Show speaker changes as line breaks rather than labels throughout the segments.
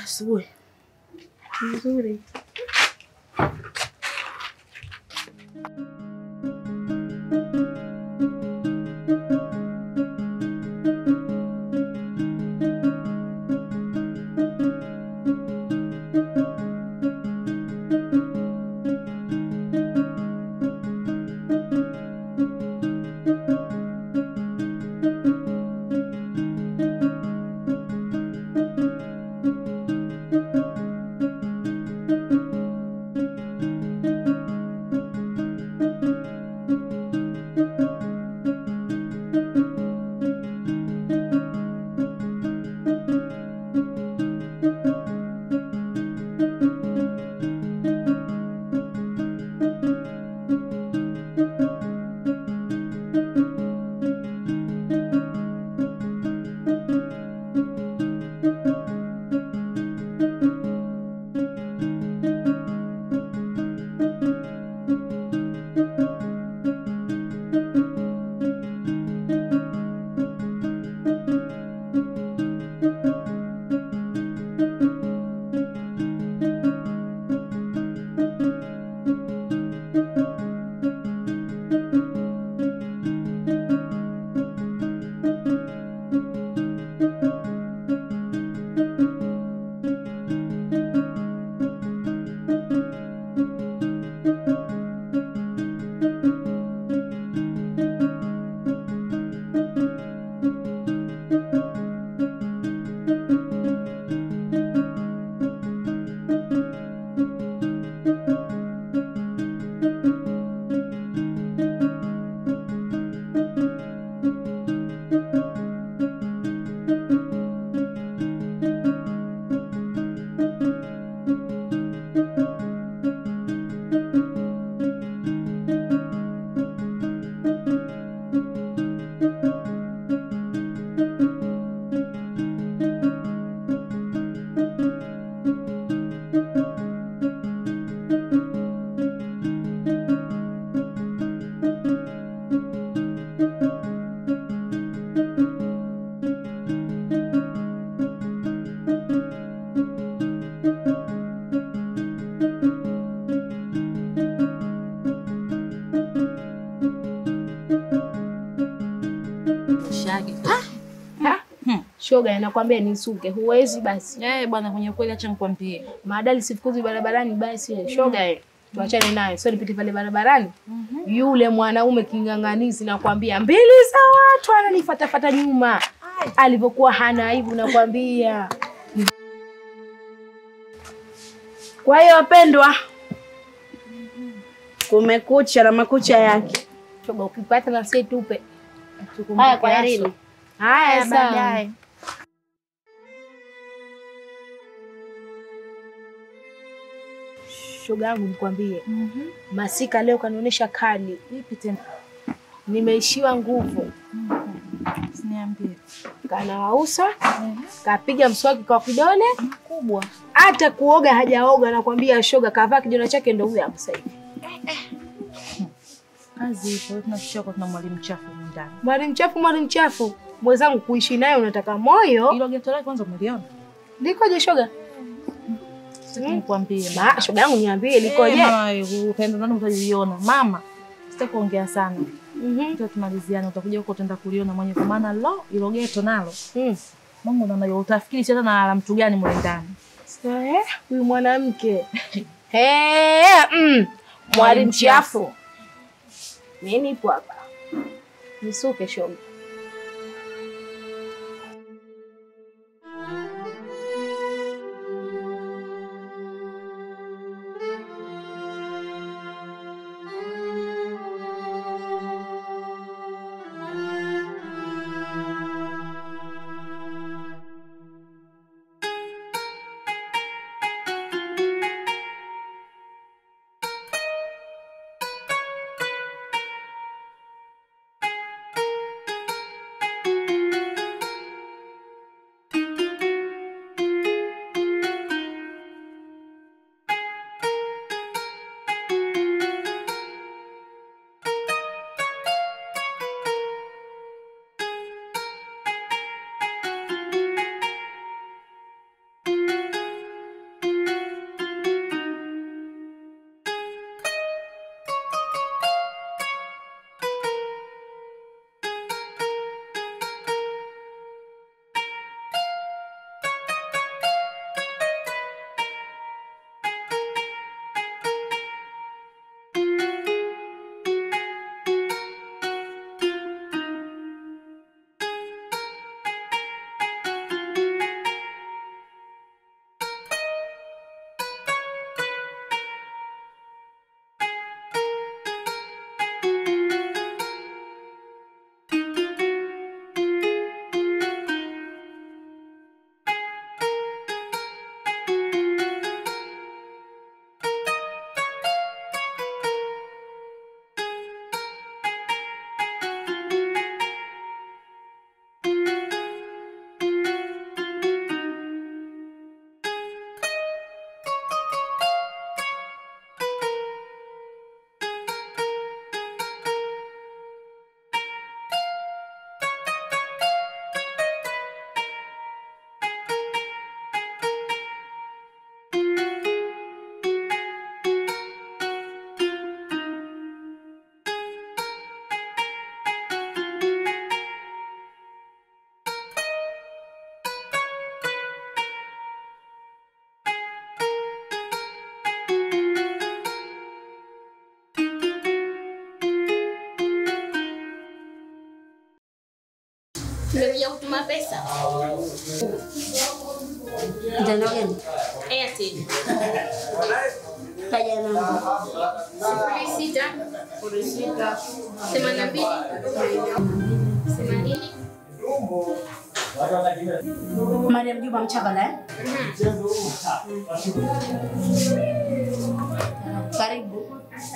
Asubuhi nzuri.
Shage.
Shoga, nakwambia nisuke, huwezi basi.
Eh, bwana kwenye kweli acha nikwambie.
Maadali sifukuzwi barabarani basi. Shoga, eh, tuachane naye. Sio nipite pale barabarani. Yule mwanaume king'ang'anizi nakwambia, mbili za watu ananifatafata nyuma. Alivyokuwa hana aibu nakwambia.
Kwa hiyo wapendwa, kumekucha na makucha yake.
Shoga, ukipata na sisi tupe.
Haya, kwaherini.
Haya, sawa.
baadaye.
Shoga yangu nikwambie, Masika leo kanionyesha kali,
Vipi tena?
nimeishiwa nguvu.
Usiniambie.
Kanawausa, kapiga mswaki kwa kidole,
Kubwa.
hata kuoga hajaoga. Nakwambia shoga, kavaa kijona chake, ndo huyo hapo sasa hivi.
Kazi ipo, tunashoka tuna mwalimu chafu humu ndani.
Mwalimu chafu, mwalimu chafu mwenzangu, kuishi naye unataka moyo.
Hilo geto lake kwanza umeliona?
Likoje shoga?
Sitaki nikwambie.
Ma, shoga yangu niambie likoje?
Eh, mama, utaenda ndani utaliona. Mama, sitaki kuongea sana.
Mhm.
Ndio tumaliziane, utakuja huko utaenda kuliona mwenye kwa maana lo, hilo geto nalo.
Mm.
Mungu ndo utafikiri sasa na la mtu gani mle ndani.
Sasa, eh, huyu mwanamke Eh, mm. mwalimu chafu. Mimi nipo hapa nisuke shoga.
Nimekuja kutuma pesa.
Mtandao gani?
Airtel.
Taja namba.
Sifuri sita. Sifuri sita. Themanini na mbili. Themanini.
Mariam Juma Mchavala eh? Karibu.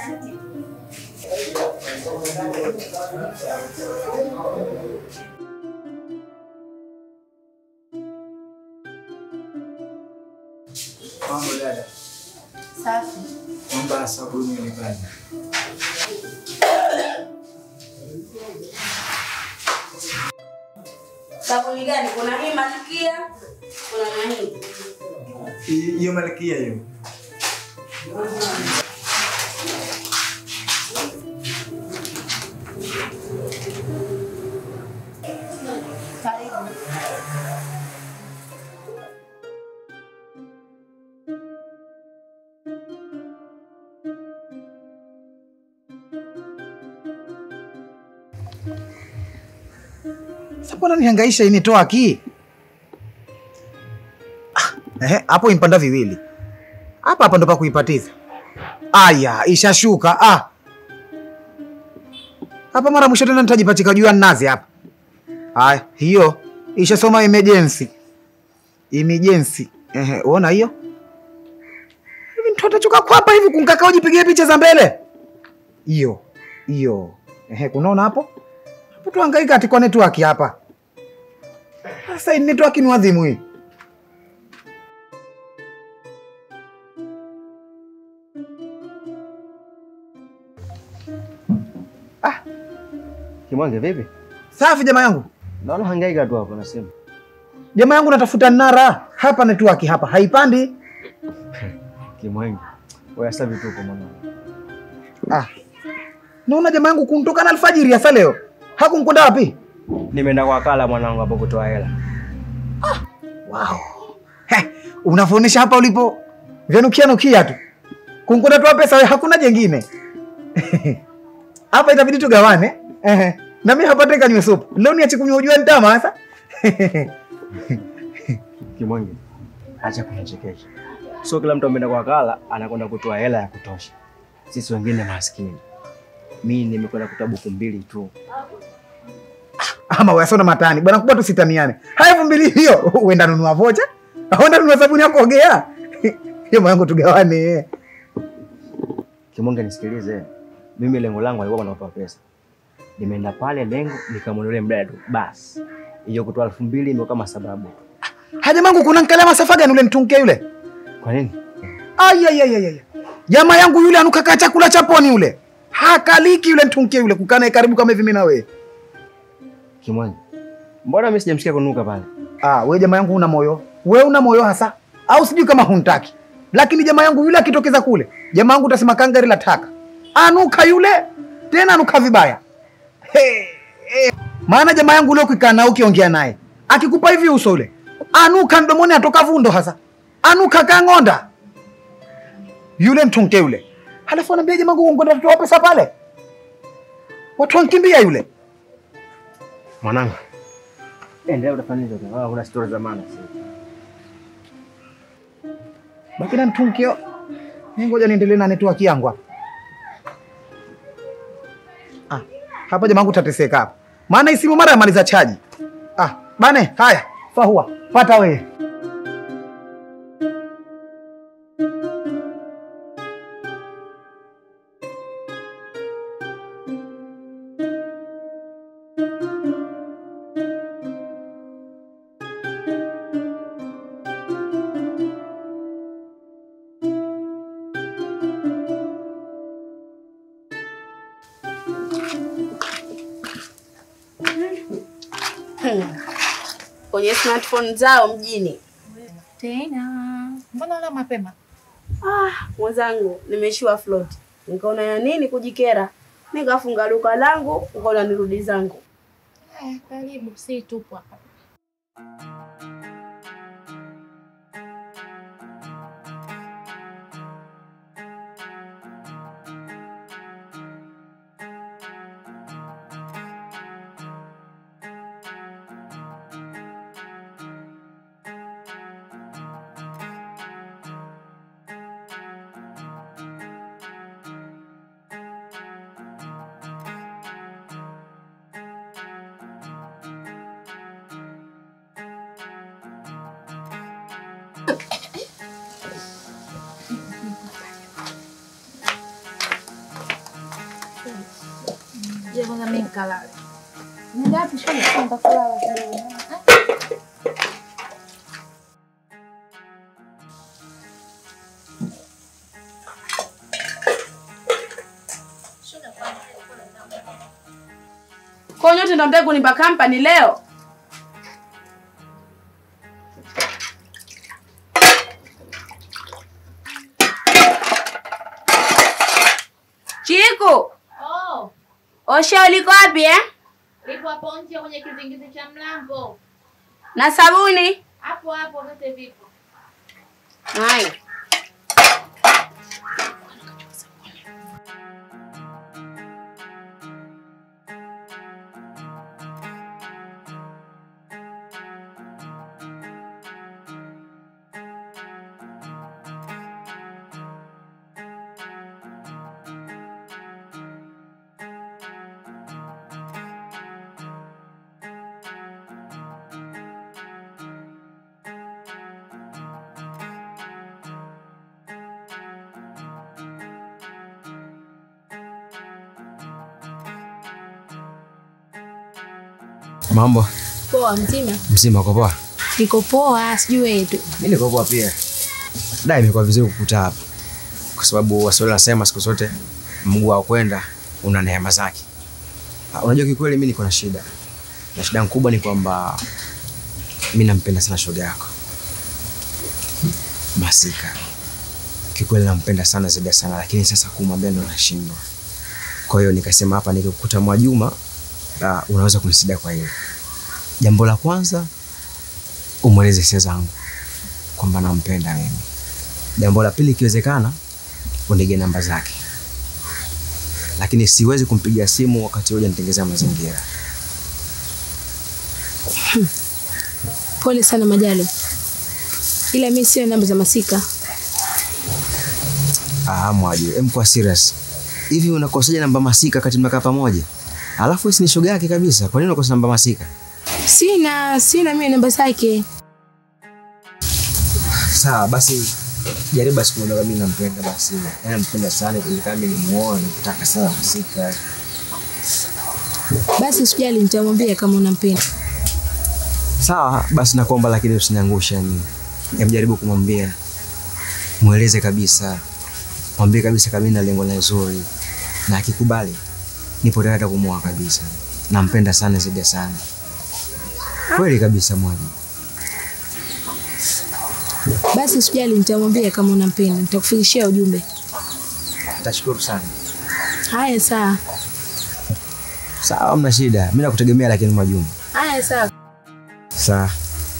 Mambo dada,
Safi.
naomba sabuni nyumbani.
Sabuni gani? Kuna hii Malkia, kuna na hii.
Hi- Hiyo malkia hiyo.
Karibu.
Sasa mbona nihangaisha initoa ki? Ah, ehe, hapo impanda viwili. Hapa hapa ndo pa kuipatiza. Aya, ishashuka. Ah. Hapa mara mwisho tena nitajipachika juu ya nazi hapa. Aya, hiyo ishasoma emergency. Emergency. Ehe, uona hiyo? Hivi mtu atachuka kwa hapa hivi kunkaka ujipigie picha za mbele. Hiyo. Hiyo. Ehe, kunaona hapo? Hapo tuhangaika ati kwa network hapa. Sasa hii network ni wadhimu hii.
Kimwange vipi?
Safi jamaa yangu.
Naona hangaika tu hapo nasema.
Jamaa yangu natafuta nara. Hapa network hapa haipandi.
Kimwange. Wewe sasa vituko mwanangu.
Ah. Naona jamaa yangu kuntoka na alfajiri hasa leo. Hakunkwenda wapi?
Nimeenda kwa kala mwanangu hapo kutoa hela.
Wow. He, unavyoonyesha hapa ulipo vyanukia nukia tu. Kunkwenda toa pesa wewe hakuna jengine. hapa itabidi tugawane. Ehe. Na mimi hapa teka niwe supu. Leo niache kunywa ujua nitama sasa.
Kimwange. Acha kunichekesha. Sio kila mtu ameenda kwa kala anakwenda kutoa hela ya kutosha. Sisi wengine maskini. Mimi nimekwenda kutoa buku mbili tu.
ama wayasona matani bwana kubwa tusitaniane haya elfu mbili hiyo uenda nunua vocha uenda nunua sabuni ya kuogea hiyo mwanangu tugawane
Kimonge, nisikilize. Mimi lengo langu alikuwa kutoa pesa. Nimeenda pale lengo nikamwondolee mdada tu. Basi. Hiyo kutoa elfu mbili ndio kama sababu.
haja mangu kuna nkala masafa gani ule mtunke yule
Kwa nini?
ayayayaya jamaa yangu yule anukaka chakula cha poni yule hakaliki yule mtunke yule kukana karibu kama hivi mimi na wewe
Kimwange. Mbona mimi sijamsikia kunuka pale?
ah wewe jamaa yangu una moyo wewe una moyo hasa au sijui kama huntaki lakini jamaa yangu yule akitokeza kule jamaa yangu utasema kangari la taka anuka yule tena anuka vibaya He, he. maana jamaa yangu ule ukikaa nao ukiongea naye akikupa hivi uso ule anuka mdomoni atoka vundo hasa anuka kang'onda yule mtunke yule halafu anaambia jamaa yangu ngoenda tutoa pesa pale watu wankimbia yule
Mwanangu. Endelea utafanya hivyo. Wala kuna stori za maana sasa.
baki na mtunkio mi ngoja niendelee na network yangu hapa ah, hapa jamangu tateseka hapa maana isimu mara yamaliza chaji ah, bane haya fahua pata wewe
kwenye smartphone zao mjini.
Tena. Mbona leo mapema?
Ah, mwenzangu nimeishiwa float, nikaona ya nini kujikera, nikafunga duka langu, nikaona nirudi zangu.
Eh, karibu, si tupo hapa. kwanza mimi nikalale. Nenda wapi shoga? Nenda kulala kidogo. Eh?
Kwa nyote ndo mtaki kunipa kampani leo? Chiku,
Oh,
osha uliko wapi eh?
lipo hapo nje kwenye kizingizi cha mlango.
Na sabuni?
Hapo hapo vyote vipo.
Haya.
Mambo
Poa mzima.
mzima, uko poa?
Niko poa, sijui wewe tu.
Mimi niko poa pia. Da, imekuwa vizuri kukuta hapa, kwa sababu Waswahili wanasema siku zote mguu wa kwenda una neema zake. Ah, Unajua, kikweli mimi niko na shida, na shida kubwa ni kwamba mimi nampenda sana shoga yako Masika. Kikweli nampenda sana zaidi ya sana, lakini sasa kumwambia ndo nashindwa. Kwa hiyo nikasema hapa nikikukuta Mwajuma, ah, unaweza kunisaidia kwa hilo. Jambo la kwanza umweleze hisia zangu kwamba nampenda mimi. Jambo la pili, ikiwezekana unige namba zake, lakini siwezi kumpigia simu wakati huja nitengezea mazingira.
Pole sana Majalo, ila mi sio namba za Masika.
Ah, Mwaju, em kwa serious hivi, unakosaje namba Masika kati mnakaa pamoja? Alafu hisi ni shoga yake kabisa, kwa nini unakosa namba Masika?
Sina, sina mimi namba zake.
Sawa basi, jaribu basi kumwambia mimi nampenda basi, yaani nampenda sana, ili kama mimi nimuoe, nakutaka sana Masika.
Basi usijali, nitamwambia kama unampenda.
Sawa basi, nakuomba lakini usiniangushe. Yani Em, jaribu kumwambia, mweleze kabisa, mwambie kabisa kama mimi na lengo la zuri, na akikubali nipo tayari hata kumuoa kabisa. Nampenda sana zaidi ya sana, kweli kabisa Mwaju.
Basi usijali, nitamwambia kama unampenda, nitakufikishia ujumbe.
Tashukuru sana.
Haya, sawa.
Sawa, hamna shida, mimi nakutegemea, lakini Mwajuma.
Haya, sawa.
Sawa.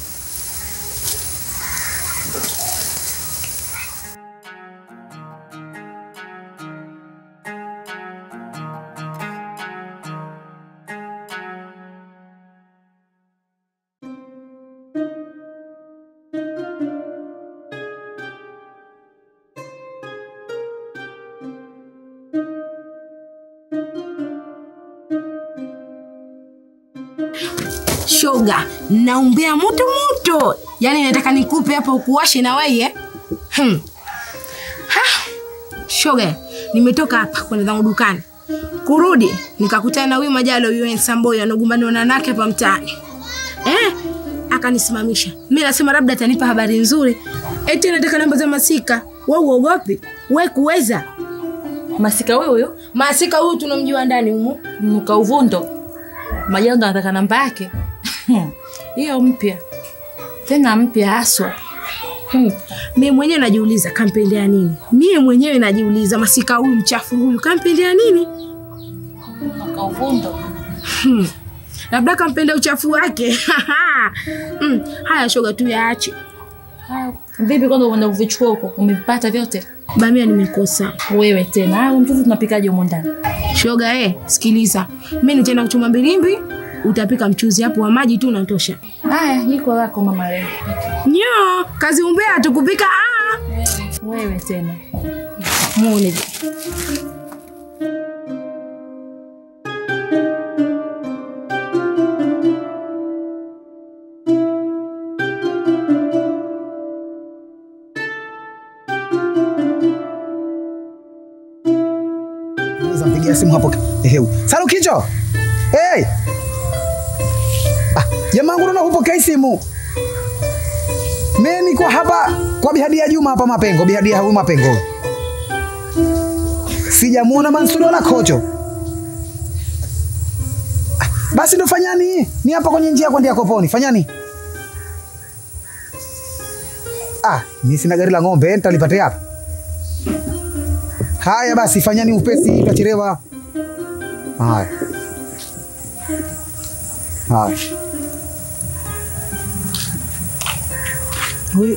Shoga, naumbea moto moto, yaani nataka nikupe hapo ukuwashe na wewe eh? Hmm. Ha. Shoga, nimetoka hapa kwenda zangu dukani, kurudi nikakutana na huyu Majalo huyu Samboy anagombana na nake hapa mtaani eh? Akanisimamisha. Mimi nasema labda atanipa habari nzuri, eti nataka namba za Masika. Wewe uogopi? Wewe kuweza
Masika huyo huyo
Masika huyu tunamjua ndani humu.
mnuka uvundo. Majalo ndo anataka namba yake. Hiyo mpya. Tena mpya haswa.
Hmm. Mimi mwenyewe najiuliza kampendea nini? Mimi mwenyewe najiuliza Masika huyu mchafu huyu kampendea nini?
Mnuka uvundo.
Hmm. Labda kampenda uchafu wake. hmm. Haya shoga tu yaache.
Haya, Vipi kwanza uenda kuvichukua huko? Umevipata vyote?
Bamia nimekosa.
Wewe tena. Ah, mtoto tunapikaje humo ndani?
Shoga eh, sikiliza. Mimi nitaenda kuchuma mbilimbi, utapika mchuzi hapo wa maji tu unatosha.
Haya, jiko lako mama leo.
Nyo, kazi umbea tukupika ah.
Wewe tena.
Muone.
Naweza mpigia Pigia simu hapo. Ehe. Salu kicho. Hey. Ah, jamaa wangu naona hupokei simu. Mimi niko hapa kwa Bihadia Juma hapa Mapengo, Bihadia huyu Mapengo. Sijamuona Mansuri wala Kocho. Ah, Basi ndo fanyani, ni hapa kwenye njia kwenda Koponi, fanyani. Ah, mimi sina gari la ng'ombe, nitalipata hapa. Haya basi, fanyani upesi, tutachelewa. Haya. Haya. Huyu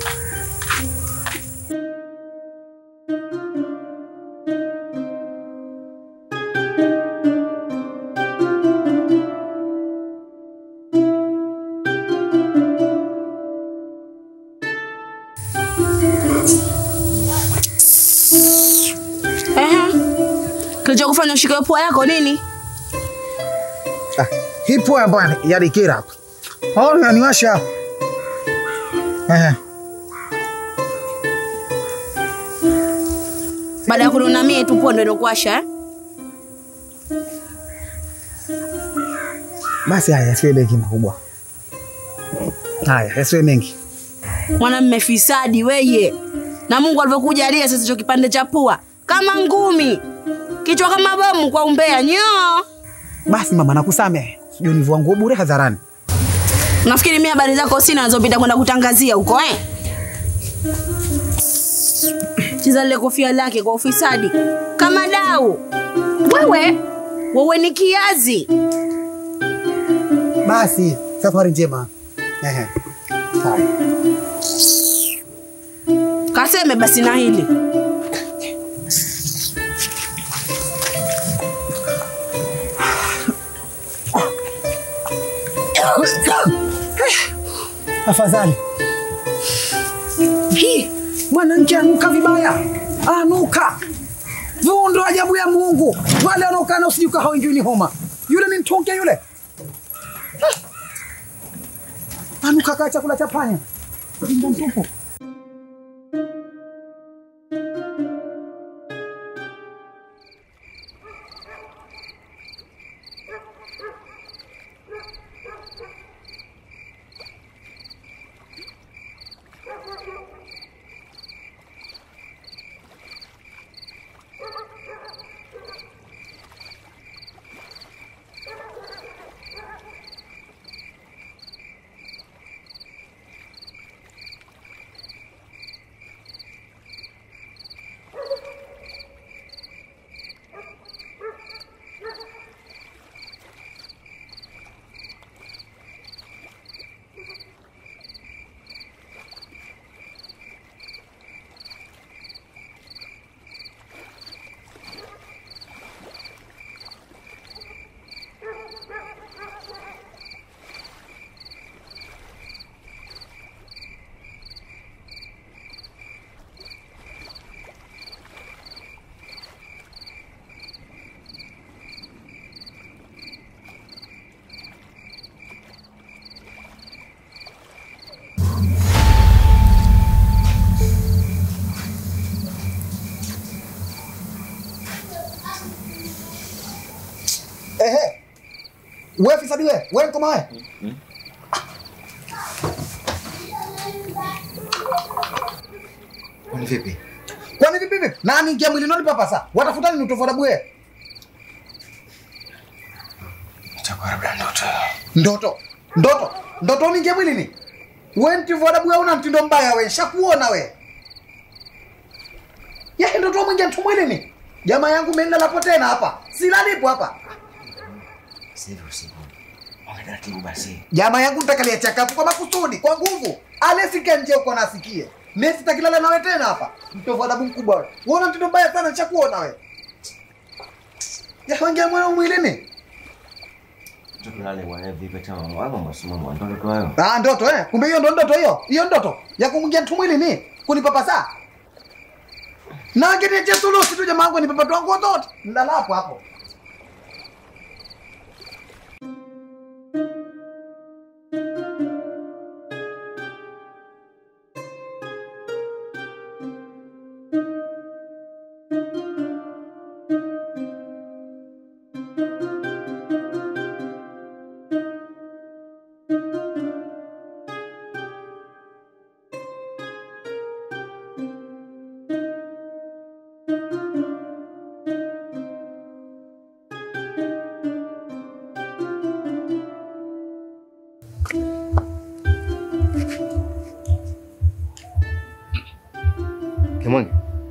Ehe. Kilichokufanya ushike pua yako nini?
ah, hii poa ambayo yalikira hapa. Oh, yaniwasha. Eh.
Baada ya kununa mie tu pua ndo inakuasha eh?
Basi haya yasiwe mengi makubwa. Haya yasiwe mengi.
Mwanamme fisadi weye, na Mungu alivyokujalia sasa hicho kipande cha pua kama ngumi, kichwa kama bomu kwa umbea nyoo.
Basi mama, nakusamehe. Sijui nivua nguo bure hadharani.
Nafikiri mimi habari zako sina nazopita kwenda kutangazia huko eh? Cheza lile kofia lake kwa ufisadi kama dau. Wewe wewe ni kiazi.
Basi safari njema. Ehe. Haya.
Kaseme basi na hili
Afadhali. Hii mwanamke anuka vibaya, anuka viundo ajabu ya Mungu. Wale wanaokaa na usijuka hawaingiwi ni homa. Yule ni mtonge yule. Ah. Anuka kaa chakula cha panya. Jinga mtupu. Ehe. Wewe fisadi wewe, wewe nkoma wewe.
Kwani vipi?
Kwani vipi vipi? Nani ingia mwili noni papa sasa? Watafuta nini utofuata bwe?
Itakuwa labda ndoto.
Ndoto. Ndoto. Ndoto ni ingia mwili ni? Wewe ntivu adabu wewe una mtindo mbaya wewe. Shakuona wewe. Ya ndoto mwingia mtu mwili ni? Jamaa yangu mimi nilalapo tena hapa. Silalipo hapa.
Sivyo usiku. Ongea taratibu basi.
Jamaa yangu nitakalia chakapu kwa makusudi, kwa nguvu. Alesika nje uko nasikie. Mimi sitakilala nawe tena hapa. Mtovu adabu mkubwa wewe. Wewe una mtindo mbaya sana nishakuona wewe. Ya wangia mwana mwilini?
Tukulale bwana vipi kama wangu masomo mwandoke kwa hayo.
Ah, ndoto eh. Kumbe hiyo ndo ndoto hiyo. Hiyo ndoto ya kumwingia mtu mwili ni kunipapasa. Na ngine sulusi tu jamaa wangu nipapatwa nguo zote. Nilala hapo hapo.
Kimwenge.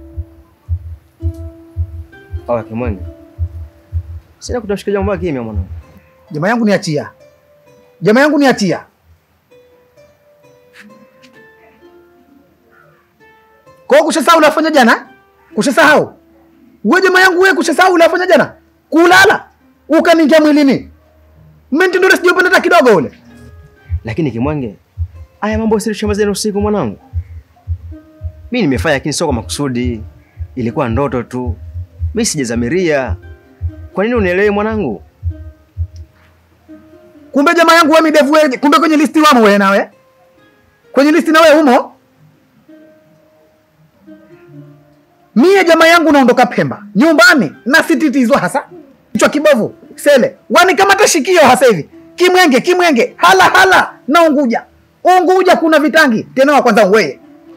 Oya Kimwenge. Sina kutamshika jambo kimya mwanangu.
Jamaa yangu niachia, jamaa yangu niachia. Kwa hiyo kushasahau ulafanya jana, kushasahau we jamaa yangu we, kushasahau ulafanya jana, kulala ukaningia mwilini, mmentindore sijapenda hata kidogo ule.
Lakini Kimwenge, haya mambo silishamazeni usiku mwanangu. Mimi nimefanya lakini sio kwa makusudi. Ilikuwa ndoto tu. Mimi sijazamiria. Kwa nini unielewi mwanangu?
Kumbe jamaa yangu we midevu we, kumbe kwenye listi wamo we nawe, kwenye listi nawe umo. Mie jamaa yangu naondoka Pemba nyumbani na sititizwa hasa kichwa kibovu sele wanikamata shikio hasa hivi kimwenge kimwenge hala hala na Unguja Unguja kuna vitangi tena wa kwanza weye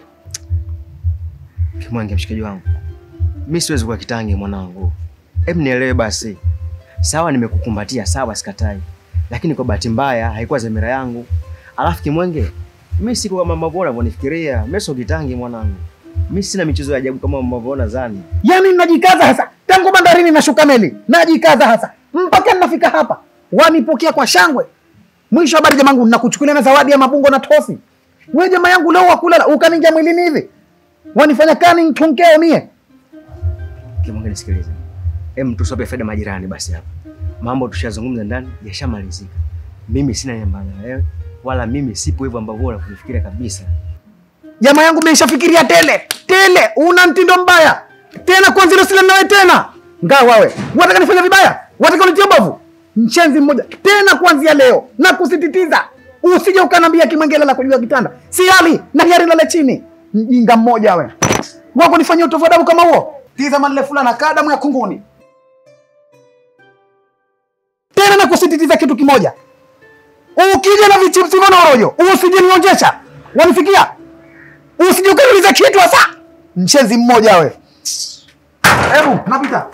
Kimwenge mshikaji wangu. Mimi siwezi kuwa kitangi mwanangu. Hebu nielewe basi. Sawa nimekukumbatia, sawa sikatai. Lakini kwa bahati mbaya haikuwa dhamira yangu. Alafu Kimwenge, mimi siko kama mambo unavyonifikiria. Mimi sio kitangi mwanangu. Mimi sina michezo ya ajabu kama mnavyoona zani.
yani najikaza hasa tangu bandarini nashuka meli najikaza hasa mpaka nafika hapa wanipokea kwa shangwe mwisho habari jamangu nakuchukulia na zawadi ya mabungo na tosi we jamaa yangu leo wakulala ukaningia mwilini hivi wanifanya kani tunkeo mie
Kimwenge nisikilize. Hem tusope faida majirani basi hapa. Mambo tushazungumza ndani yashamalizika. Mimi sina namba na wewe wala mimi sipo hivyo ambavyo unakufikiria kabisa.
jamaa yangu meishafikiria tele tele una mtindo mbaya tena kwanza ile sile nawe tena ngaa wawe wataka nifanya vibaya wataka unitie bovu mchenzi mmoja tena kuanzia leo na kusititiza usije ukanambia kimwengele la kujua kitanda si hali na hiari lale chini mjinga mmoja we wako nifanyia utovu wa damu kama huo tizama lile fulana kaa damu ya kunguni tena na kusititiza kitu kimoja ukija na vichipsi vya rojo usije nionjesha wanifikia usije ukaniuliza kitu hasa mchenzi mmoja we hebu napita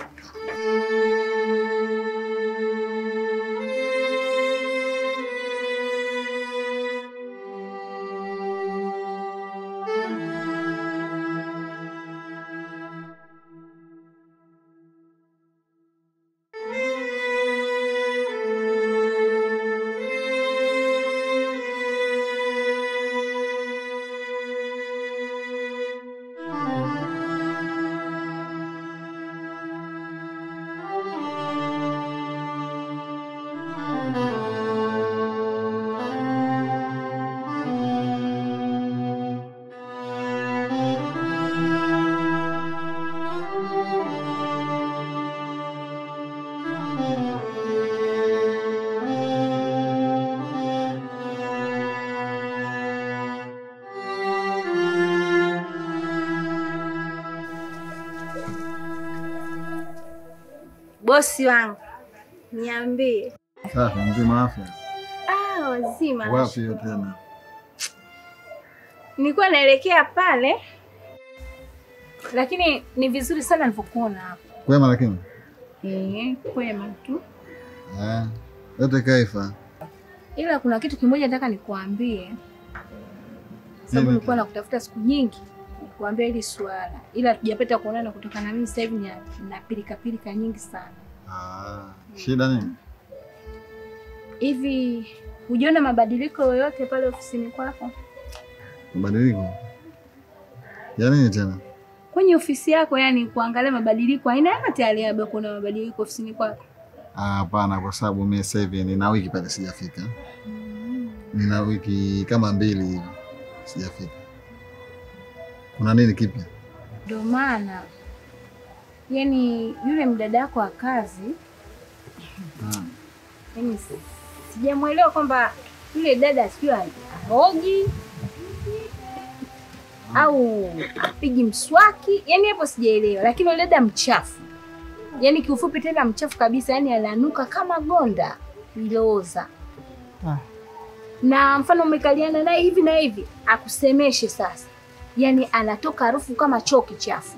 Bosi wangu, niambie.
Safi, mzima afya?
Ah, wazima.
Wapi hiyo tena?
Nilikuwa naelekea pale, lakini ni vizuri sana nilivyokuona hapa.
Kwema lakini?
Eh, kwema tu,
Eh, yote kaifa.
ila kuna kitu kimoja nataka nikuambie, sababu
Nini?
nilikuwa nakutafuta siku nyingi nikuambia hili swala, ila tujapata kuonana kutokana na mimi sasa hivi na, na pilika pilika nyingi sana.
Ah, shida nini?
Hivi hujaona mabadiliko yoyote pale ofisini kwako?
Mabadiliko ya nini tena?
Kwenye ofisi yako, yani kuangalia mabadiliko aina yote yale, labda kuna mabadiliko ofisini kwako?
Ah, Hapana, kwa sababu mimi sasa hivi nina wiki pale sijafika. Nina wiki kama mbili hivi sijafika. Kuna nini kipya?
Ndio maana yani yule mdada wako wa kazi yani si- sijamwelewa kwamba yule dada sijui ahoji au apigi mswaki, yani hapo sijaelewa, lakini yule dada mchafu, yani kiufupi tena mchafu kabisa, yani ananuka kama gonda lilooza na mfano umekaliana naye hivi na hivi akusemeshe sasa, yani anatoka harufu kama choo kichafu.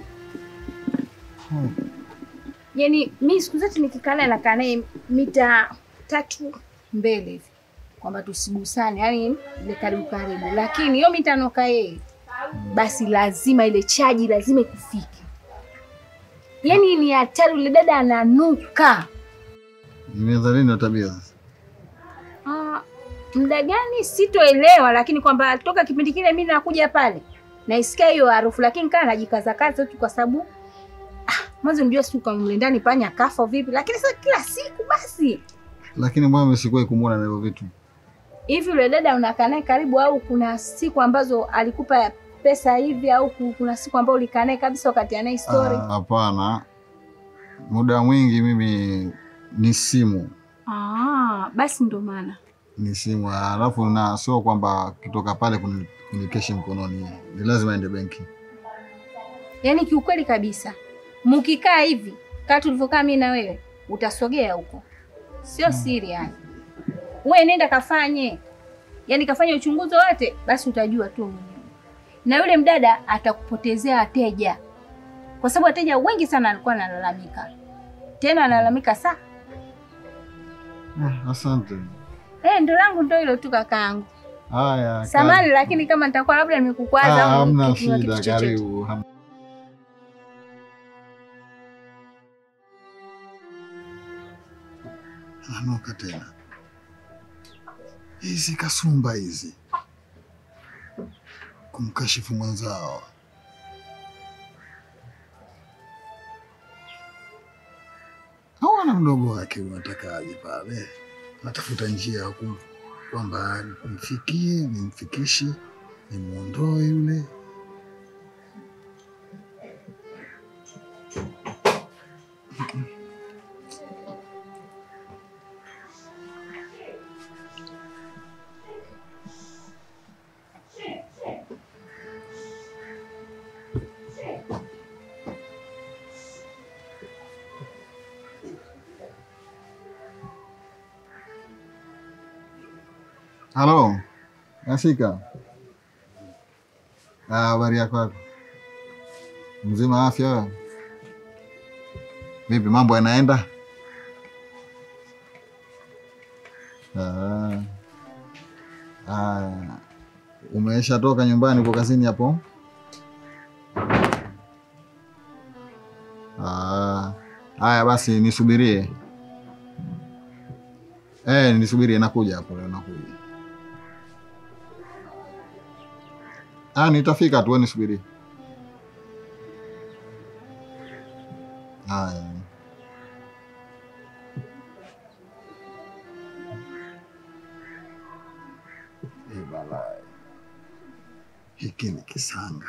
Yani mi siku zote nikikaa naye nakaa naye mita tatu mbele hivi, kwamba tusigusane, yani ile karibu karibu, lakini hiyo mita anoka yeye basi lazima ile chaji lazima ikufike. Yaani ni hatari, yule dada ananuka.
Imeanza lini na tabia sasa?
Ah, muda gani sitoelewa, lakini kwamba toka kipindi kile mimi nakuja pale naisikia hiyo harufu, lakini kaa najikazakaza tu kwa sababu ah, mwanzo nijua siku kama mle ndani panya kafa vipi, lakini sasa kila siku basi
Lakini mbona mimi sikuwahi kumwona na hivyo vitu?
hivi. Yule dada unakaa naye karibu, au kuna siku ambazo alikupa pesa hivi, au ku- kuna siku ambayo ulikaa naye kabisa wakati anaye story?
Ah, Hapana, muda mwingi mimi ni simu
Ah, basi ndo maana
ni simu, alafu na sio kwamba kitoka pale kuni- kunikeshi mkononi, ni lazima ende benki.
Yaani kiukweli kabisa, mkikaa hivi kaa tulivyokaa mimi na wewe, utasogea huko, sio siri yani. Wewe nenda kafanye, yaani kafanye uchunguzi wote, basi utajua tu mwenyewe. Na yule mdada atakupotezea wateja, kwa sababu wateja wengi sana alikuwa analalamika, tena analalamika saa
Ah, Asante.
eh, ndo langu ndo hilo tu kakaangu.
Haya,
Samani, lakini kama nitakuwa labda nimekukwaza
Ah,
au
hamna
kitu- kitu
shida,
chochote.
karibu. Ham- Anuka tena hizi kasumba hizi, kumkashifu mwenzao. Hawana mdogo wake, unatakaje pale? Natafuta njia ya ku- kwamba nimfikie, nimfikishe, nimwondoe yule. Halo, nafika. Ah, habari yako yako? Mzima afya wewe? Vipi mambo yanaenda? Ah. Ah. Umesha toka nyumbani uko kazini hapo? Ah. Haya basi nisubirie. Eh, nisubirie nakuja hapo leo nakuja. Ah, nitafika tu, wewe nisubirie. Haya. Eh, balai. Hiki ni kisanga.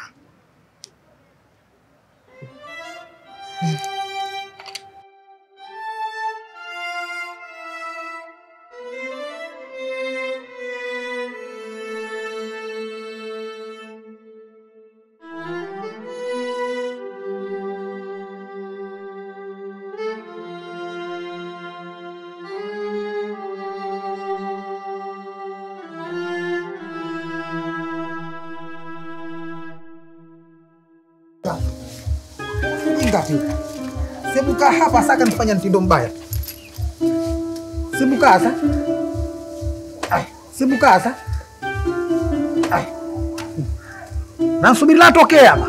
Ujinga tu. Sebuka hapa saka nifanya mtindo mbaya. Sebuka sasa. Ai, sebuka sasa. Ai. Nasubiri la tokea hapa.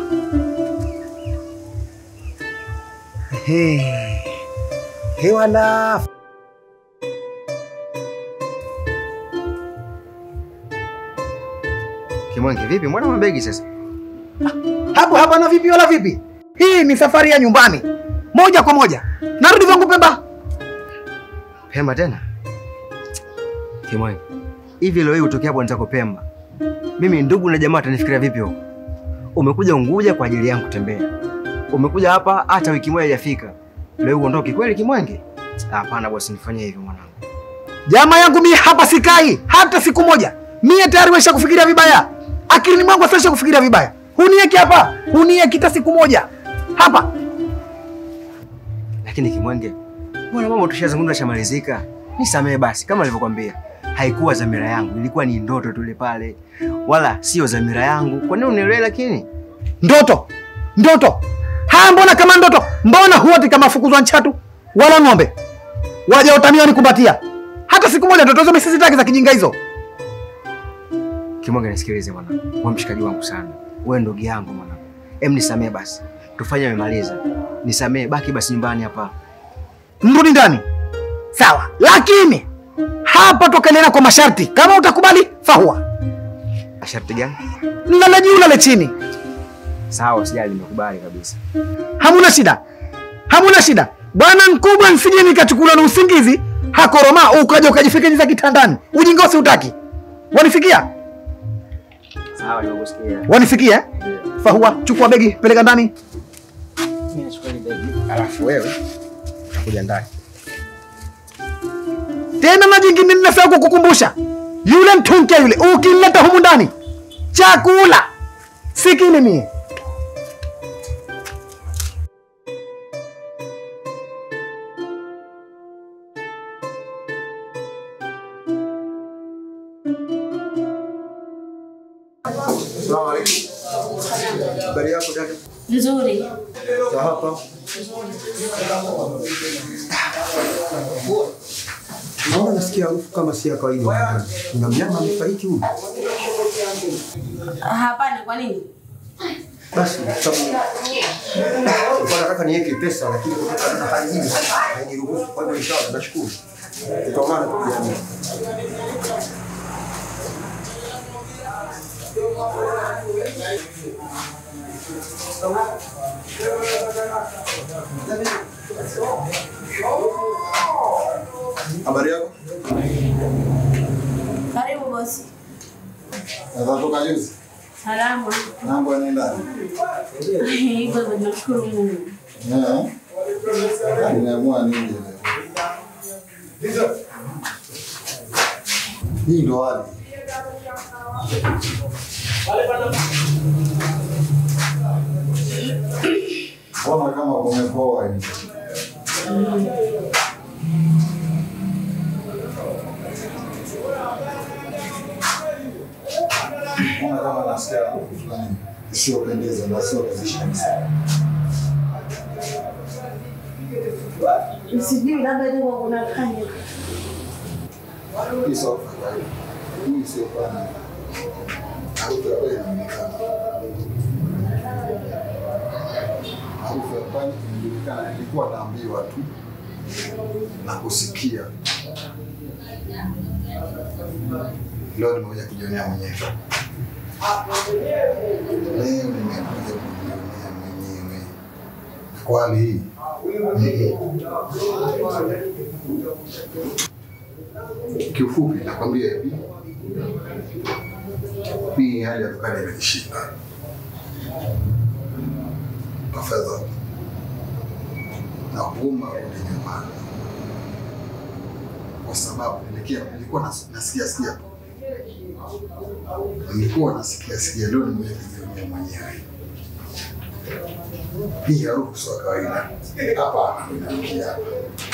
He. Hewa la
Kimwangi, vipi? Mbona mabegi sasa?
hapo hapa na vipi wala vipi? Hii ni safari ya nyumbani. Moja kwa moja. Narudi vangu Pemba.
Pemba tena? Kimwangi, hivi leo hii utokea hapo nitako Pemba, mimi ndugu na jamaa watanifikiria vipi huko? Umekuja Unguja kwa ajili yangu kutembea, umekuja hapa hata wiki moja haijafika, leo uondoke kweli Kimwangi? Hapana bosi, nifanyie hivyo mwanangu.
Jamaa yangu mie hapa sikai hata siku moja. Mie tayari wesha kufikiria vibaya. Akilini mwangu sasa kufikiria vibaya. Hunieki hapa, hunieki hata siku moja. Hapa.
Lakini Kimwenge, mbona mambo tushazungumza shamalizika? Nisamehe basi, kama nilivyokwambia, haikuwa dhamira yangu, ilikuwa ni ndoto tule pale, wala sio dhamira yangu. Kwa nini unielewe? Lakini
Ndoto. Ndoto. Haya mbona kama ndoto? Mbona huoti kama fukuzwa nchatu wala ng'ombe? Waja utaniwa nikumbatia. Hata siku moja ndoto hizo mimi sizitaki za kijinga hizo.
Kimwenge, nisikilize bwana, wewe mshikaji wangu sana, wewe ndugu yangu mwanangu. Em, nisamee basi. Tufanye amemaliza. Nisamee, baki basi nyumbani hapa.
Mrudi ndani. Sawa. Lakini hapa tokelena kwa masharti. Kama utakubali, fahua.
Masharti gani?
Lale juu lale chini.
Sawa, usijali, nimekubali kabisa.
Hamuna shida. Hamuna shida. Bwana mkubwa nsije nikachukula na usingizi, hakoroma ukaja ukajifikiza kitandani. Ujinga usiutaki. Wanifikia?
Sawa, nimekusikia.
Wanifikia? Fahua, chukua begi, peleka ndani.
Mimi nachukua ile begi. Alafu wewe utakuja ndani.
Tena na jingine ninafaa kukukumbusha, yule mtunkia yule ukileta humu ndani chakula sikili mie.
Asalamu alaykum. Habari yako dada?
Nzuri.
Za hapa. Naona nasikia harufu kama si ya kawaida. Kuna mnyama amefariki huyu.
Hapana, kwa nini?
Basi sababu kwa nataka niweke pesa lakini kutokana na hali hii hainiruhusu. Kwa hivyo inshallah nashukuru. Tutaonana tu jamii. Habari yako?
Karibu bosi.
Natoka juzi.
Salama.
Mambo yanaenda.
Hivyo hivyo, nashukuru Mungu.
Eh. Nimeamua nije leo. Hii ndo hali. Mbona kama kumepoa hivi? Mbona kama nasikia harufu fulani isiyopendeza na sio kuzisha kabisa.
Sijui labda ndio unafanya.
Hii sio kawaida. Hii sio pana. Harufu ya kweli inaonekana. Harufu ya pani inajulikana, ilikuwa naambiwa tu na kusikia. Leo nimekuja kujionea mwenyewe. Leo nimekuja kujionea mwenyewe. Kwa hali hii kiufupi nakwambia hivi, mimi hali ya dukani imenishinda. Tafadhali nakuomba rudi nyumbani, kwa sababu nilikia- nilikuwa nas- nasikia sikia, nilikuwa nasikia sikia, leo nimekuja kujionea mwenyewe. Hii harufu sio ya kawaida. Hapa inanukia hapa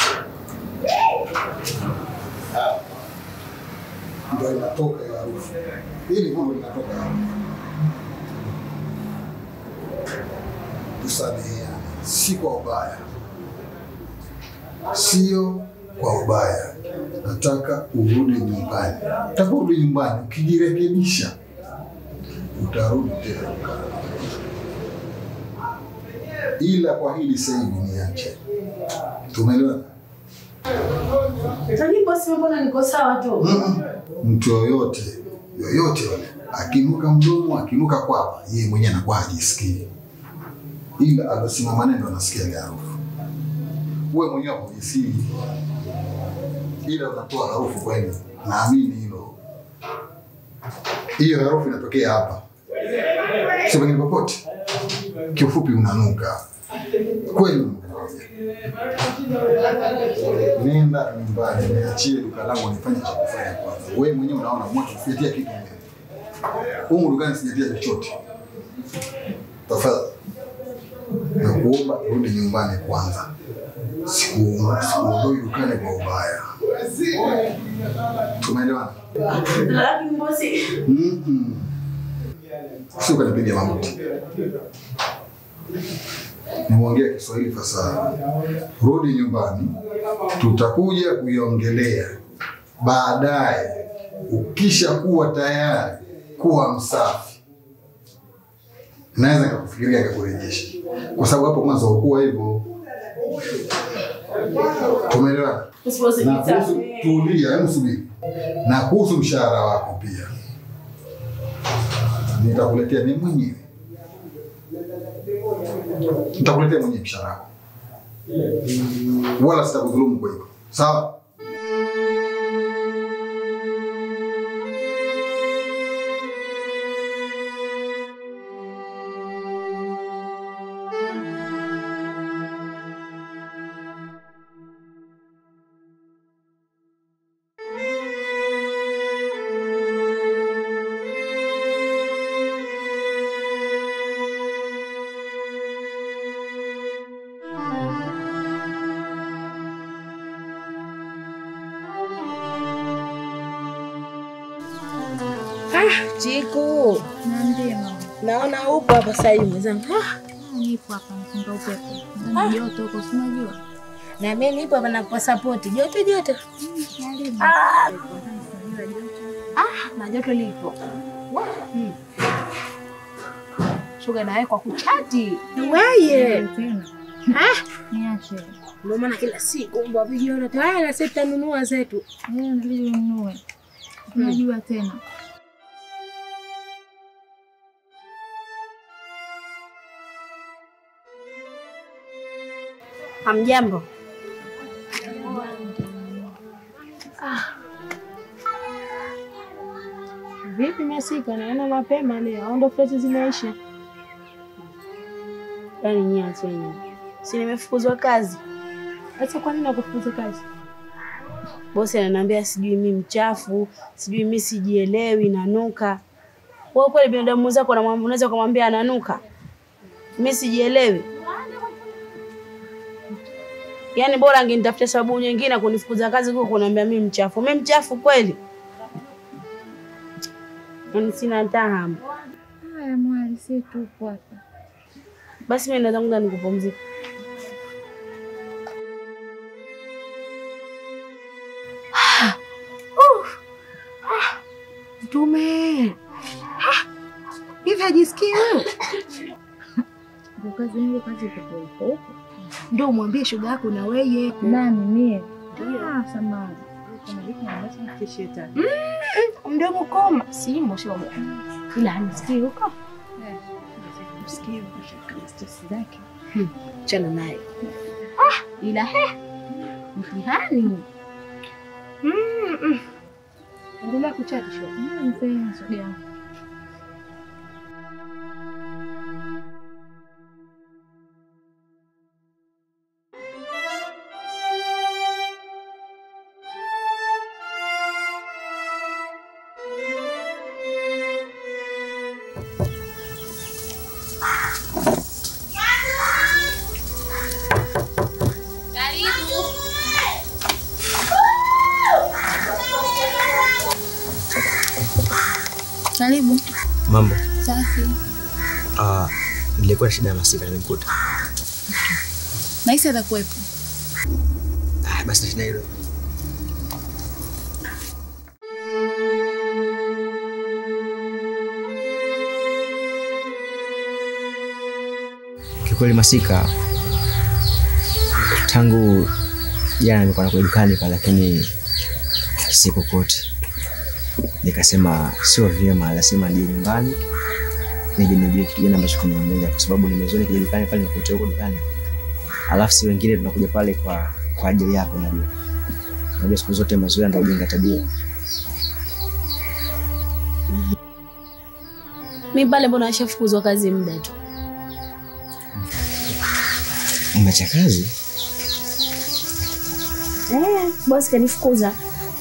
ndo inatoka hiyo harufu. Hili mambo linatoka hapa. Tusameheane, si kwa ubaya, sio kwa ubaya. Nataka urudi nyumbani. Utaporudi nyumbani, ukijirekebisha utarudi tena dukani. Ila kwa hili sasa hivi niache. Tumeelewana?
Tani bosi, mbona niko sawa tu?
mtu yoyote yoyote yule akinuka mdomo akinuka kwapa, yeye mwenyewe anakuwa hajisikii, ila alosema maneno anasikia ile harufu. Wewe mwenyewe hujisikii, ila unatoa harufu kweli. Naamini hilo, hiyo harufu inatokea hapa, sio pengine popote. Kiufupi unanuka kweli, unanuka. Nenda nyumbani, niachie duka langu nifanye cha kufanya kwanza. Wewe mwenyewe unaona moto usijatia kitu mbele. Humu dukani sijatia chochote. Tafadhali. Nakuomba rudi nyumbani kwanza. Siku sikuondoi dukani kwa ubaya. Tumeelewana?
Lakini bosi,
Mhm. Sio kanipiga mamuti. Nimeongea Kiswahili fasaha. Rudi nyumbani, tutakuja kuiongelea baadaye. Ukisha kuwa tayari, kuwa msafi. naweza nikakufikiria nikakurejesha, kwa sababu hapo mwanzo haukuwa hivyo. Tumeelewana? Na kuhusu tulia, hebu subiri. Na kuhusu mshahara wako pia nitakuletea mimi mwenyewe, nitakuletea mwenyewe mshahara wako, wala sitakudhulumu kwa hivyo, sawa?
Chiku,
Niambie mama.
naona upo hapa sasa hivi mwenzangu. Ah,
Nipo hapa nafunga upepo. Ndani joto huko si unajua?
na mimi nipo hapa nakupa support. Joto joto.
Karibu.
Ah,
Ah, na joto lipo. Hmm. Shoga nawe kwa kuchati.
weye.
Tena. Niache.
Ndio maana kila siku mbwa vijiona tayari sasa tutanunua zetu.
Wewe inabidi ununue. Unajua tena.
Hamjambo.
Vipi Masika, naona mapema leo au ndo fleti zimeisha?
Yaani niache nyinyi. Si nimefukuzwa kazi.
Sasa kwa nini nakufukuza kazi?
Bosi ananiambia sijui mimi mchafu, sijui mimi sijielewi, nanuka. Wewe kweli binadamu mwenzako unamwambia unaweza kumwambia ananuka? Mimi sijielewi. Yaani bora angenitafutia sababu nyingine kunifukuza kazi kuliko kuniambia mimi mchafu. Mimi mchafu kweli? Yaani sina hata hamu.
Haya mwali, si tupo hapa.
Basi mimi naweza kwenda nikupumzika.
Mtume. Hivi hajisikii wewe?
Kwa kazi yangu kazi iko huko huko.
Ndio umwambie shoga yako na weye.
Nani mie? Ah, samahani. Kama hiki ambacho ni shetani.
Ndio mkoma. Simo shoga. Ila anisikii huko.
Usikie ukashika stress zake.
Chana naye. Ah, ila he. Mtihani. Mm, mm. Endelea kuchati shoga.
Mzee, shoga yangu. Karibu.
Mambo.
Safi.
Ah, nilikuwa na shida ya Masika nimemkuta.
Nahisi atakuwepo.
Ah, basi shida hilo. Kikweli Masika, tangu jana nilikuwa nakuja dukani pale, lakini sikukuti. Nikasema sio vyema, lazima nije nyumbani nije nijue kitu gani ambacho kinaendelea, kwa sababu nimezoea nikija dukani pale nikukuta huko dukani, alafu si wengine tunakuja pale kwa kwa ajili yako. Najua unajua siku zote mazoea ndio hujenga tabia.
Mimi pale mbona nishafukuzwa kazi muda tu.
Umeacha kazi?
Eh, bosi kanifukuza.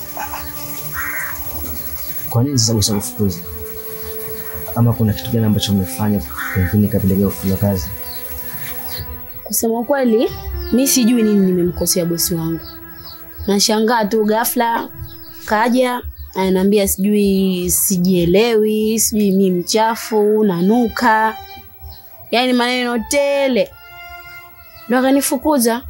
Kwa nini sasa bosi akufukuza? Ama kuna kitu gani ambacho umefanya pengine kapelekea kufukuzwa kazi?
Kusema ukweli, mi sijui nini nimemkosea bosi wangu. Nashangaa tu ghafla kaja ananiambia sijui sijielewi, sijui mi mchafu, nanuka, yaani maneno tele, ndo akanifukuza.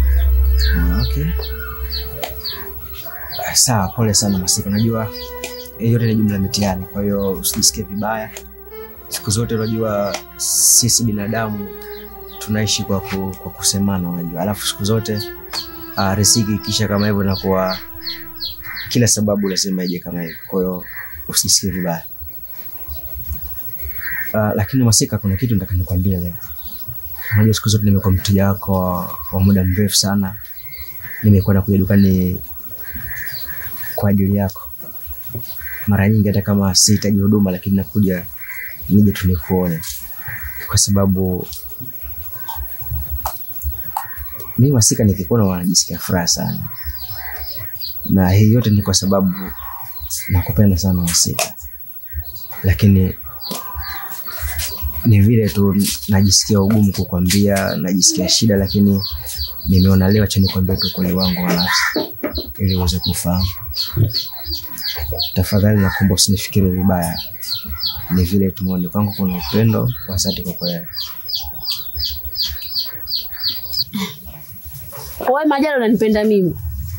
Ah, okay. Ah, Sawa, pole sana Masika. Najua hii yote ni jumla ya mitihani, kwa hiyo usijisikie vibaya. Siku zote unajua sisi binadamu tunaishi kwa, ku, kwa kusemana unajua, alafu siku zote uh, riziki ikisha kama hivyo inakuwa kila sababu lazima ije kama hivyo, kwa hiyo usijisikie vibaya. Uh, lakini Masika, kuna kitu nataka nikwambie leo. Unajua siku zote nimekuwa mteja wako wa, wa muda mrefu sana, nimekuwa nakuja dukani kwa ajili yako mara nyingi, hata kama sihitaji huduma, lakini nakuja nije tu nikuone, kwa sababu mimi Masika nikikuona wanajisikia furaha sana, na hii yote ni kwa sababu nakupenda sana Masika, lakini ni vile tu najisikia ugumu kukwambia, najisikia shida, lakini nimeona leo acha nikwambie tu ukweli wangu wa nafsi ili uweze kufahamu. Tafadhali nakuomba usinifikiri vibaya, ni vile tu moyoni kwangu kuna upendo wa dhati kwa kweli.
Wewe Majalo unanipenda mimi.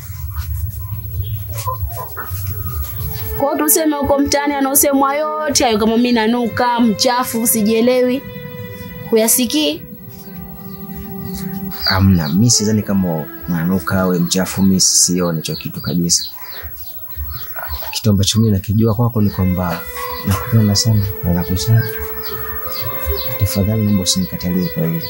Kwa hiyo tuseme huko mtaani anaosemwa yote hayo kama mimi nanuka, mchafu, sijielewi. Huyasikii?
Amna, mi sidhani kama unanuka awe mchafu, mi sioni hicho kitu kabisa. Kitu ambacho mi nakijua kwako ni kwamba nakupenda sana na nakuhitaji. Tafadhali naomba usinikatalie kwa hili,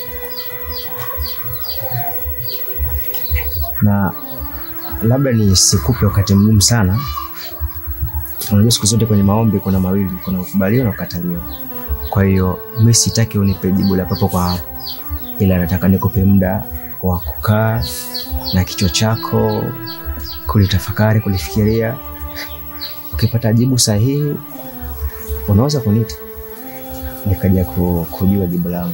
na labda nisikupe wakati mgumu sana. Unajua siku zote kwenye maombi kuna mawili, kuna kukubaliwa na kukataliwa. Kwa hiyo mi sitaki unipe jibu la papo kwa hapo, ila nataka nikupe muda wa kukaa na kichwa chako kulitafakari, kulifikiria. Ukipata jibu sahihi, unaweza kuniita nikaja ku- kujua jibu langu.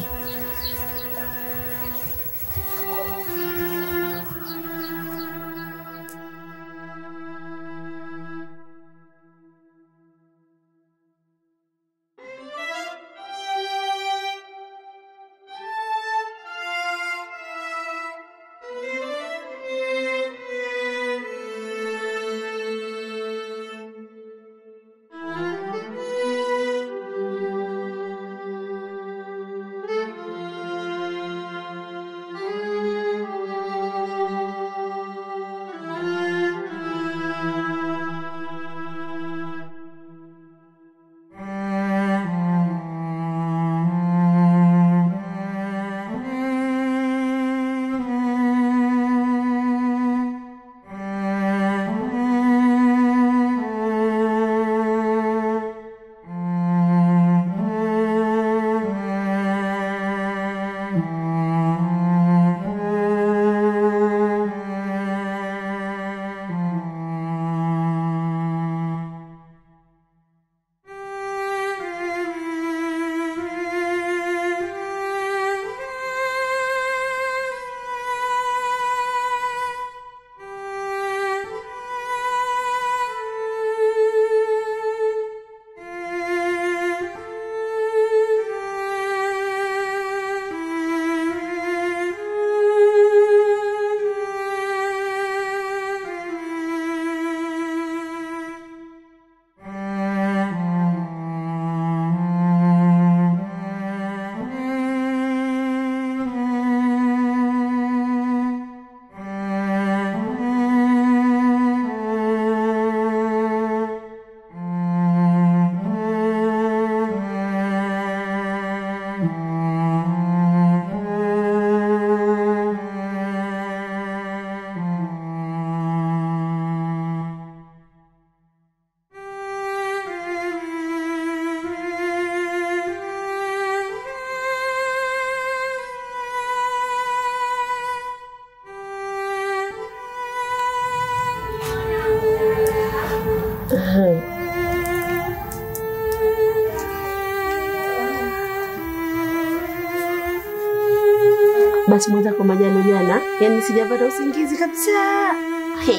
Basi mwenzako Majalo jana, yani sijapata usingizi kabisa. Hey.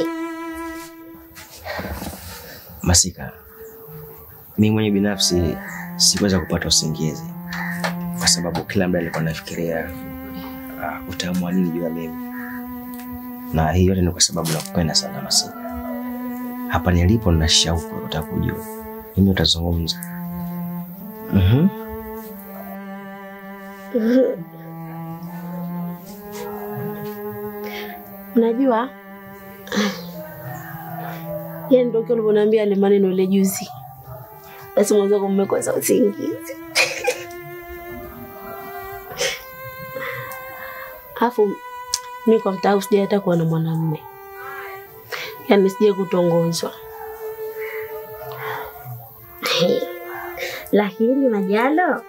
Masika, mimi mwenye binafsi sikuweza kupata usingizi kwa sababu kila mda alikuwa nafikiria uh, utaamua nini juu ya mimi, na hii yote ni kwa sababu nakupenda sana Masika. hapa nilipo nina shauku ya kutaka kujua nini utazungumza. Mhm.
Unajua, yani ndio kile ulivyoniambia ile maneno ile juzi, basi mwenzako mmekosa usingizi. Alafu mi kwa mtaa sijai hata kuwa na mwanamume, yaani sijai kutongozwa.
Lakini Majalo,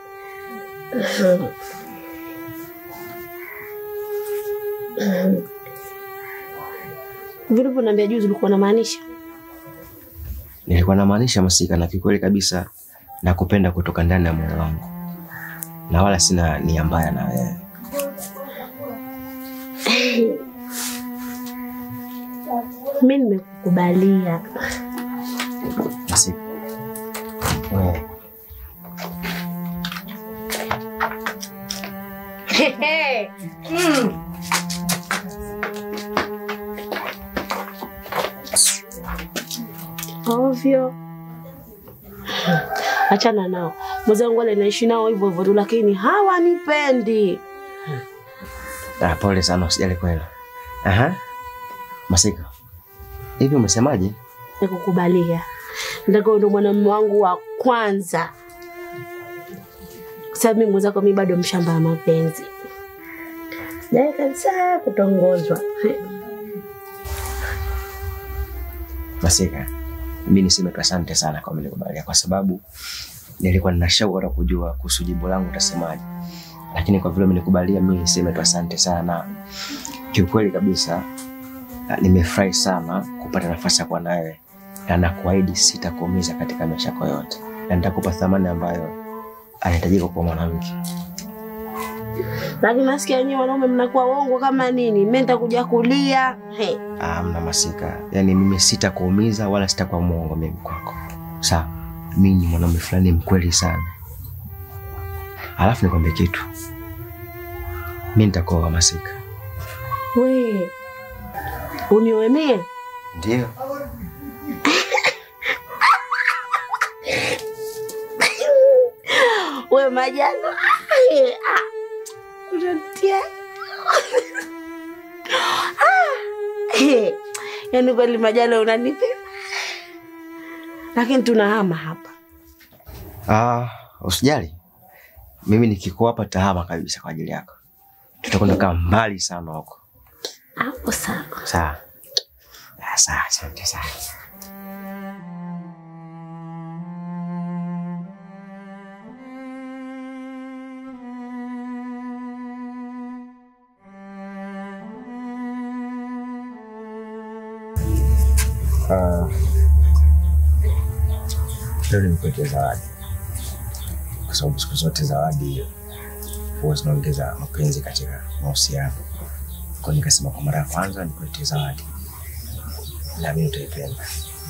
Vile ulivyoniambia juzi ulikuwa unamaanisha
Nilikuwa namaanisha Masika, na kikweli kabisa nakupenda kutoka ndani ya moyo wangu, na wala sina nia mbaya na wewe.
mi nimekukubalia.
Masika, wewe
ovyo. Achana nao, mwenzangu wale naishi nao hivyo hivyo tu, lakini hawanipendi.
Ah, pole sana, usijali kweli. Aha. Masika, hivi umesemaje?
Nikukubalia, nataka ndo mwanamume wangu wa kwanza, kwa sababu mimi mwenzako mi bado mshamba wa mapenzi, sijai kabisa kutongozwa.
Masika, mimi niseme tu asante sana kwa kunikubalia, kwa sababu nilikuwa nina shauku hata kujua kuhusu jibu langu utasemaje, lakini kwa vile umenikubalia, mimi niseme tu asante sana. Kiukweli kabisa ah, nimefurahi sana kupata nafasi ya kuwa nawe, na nakuahidi sitakuumiza katika maisha yako yote, na nitakupa thamani ambayo anahitajika kwa mwanamke.
Lakini nasikia nyinyi wanaume mnakuwa uongo kama nini, mimi nitakuja kulia he.
Ah, mna Masika, yaani mimi sitakuumiza wala sitakuwa mwongo mimi kwako, sawa? Mimi ni mwanaume fulani mkweli sana. Alafu nikwambie kitu, mimi nitakuoa Masika.
We unioe mie?
Ndio.
We Majalo, Ah, unatia Ah, eh, yaani kweli Majalo unanipenda, lakini tunahama hapa.
Ah, usijali, mimi nikikuwa hapa tahama kabisa kwa ajili yako, tutakwenda kaa mbali sana huko.
Hapo sawa.
Sawa. Ah, Sawa, asante sana. Ah, leo nimekuletea zawadi kwa sababu siku zote zawadi huwa zinaongeza mapenzi katika mahusiano. Kwa hiyo nikasema kwa mara ya kwanza nikuletee zawadi, na mimi utaipenda.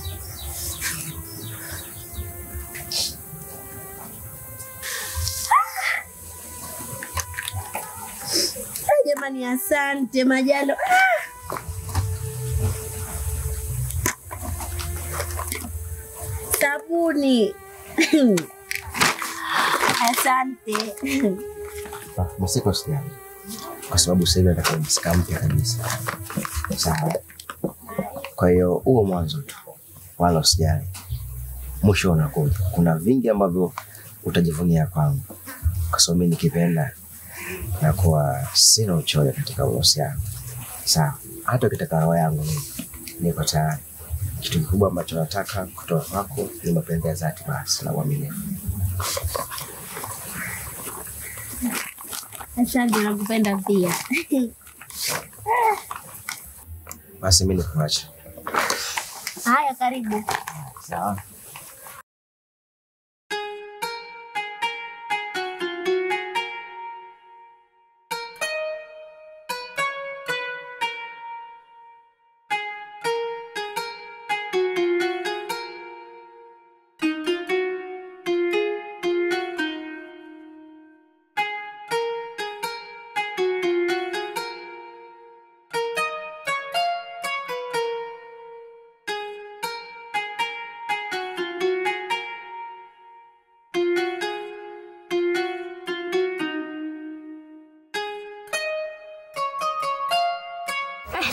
Ah, Jamani, asante Majalo. Ah! Sabuni. Asante.
Ah, Masika usijali, kwa sababu sasa hivi nataka msika mpya kabisa. Sawa. Kwa hiyo huo mwanzo tu, wala usijali, mwisho unakuja. Kuna vingi ambavyo utajivunia kwangu, kwa sababu mimi nikipenda na kuwa sina uchoyo katika uhusiano. Sawa, hata ukitaka roho yangu mimi niko tayari. Kitu kikubwa ambacho nataka kutoka kwako ni mapenzi ya dhati basi na uaminifu.
asante, nakupenda pia.
Basi mimi nikuache.
Haya, karibu.
Sawa.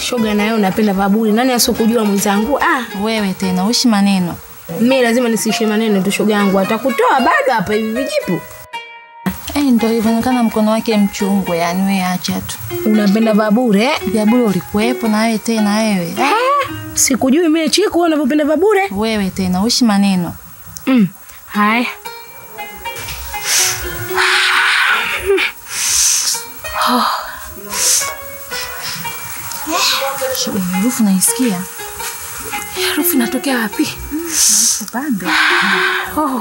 Shoga na wewe unapenda vaburi. Nani asokujua mwenzangu? Ah,
Wewe tena uishi maneno.
mimi lazima nisiishe maneno tu shoga yangu. Atakutoa bado hapa hivi vijipu.
Eh, ndio hivyo inaonekana mkono wake mchungu, yani wewe acha tu.
Unapenda vabure? eh?
Vya bure ulikuwepo na wewe tena wewe.
Ah, sikujui mimi chiku unavyopenda vabure.
Wewe tena uishi maneno.
Mm. Haya.
Shoga, harufu naisikia.
Harufu inatokea wapi?
Upande.
Oh.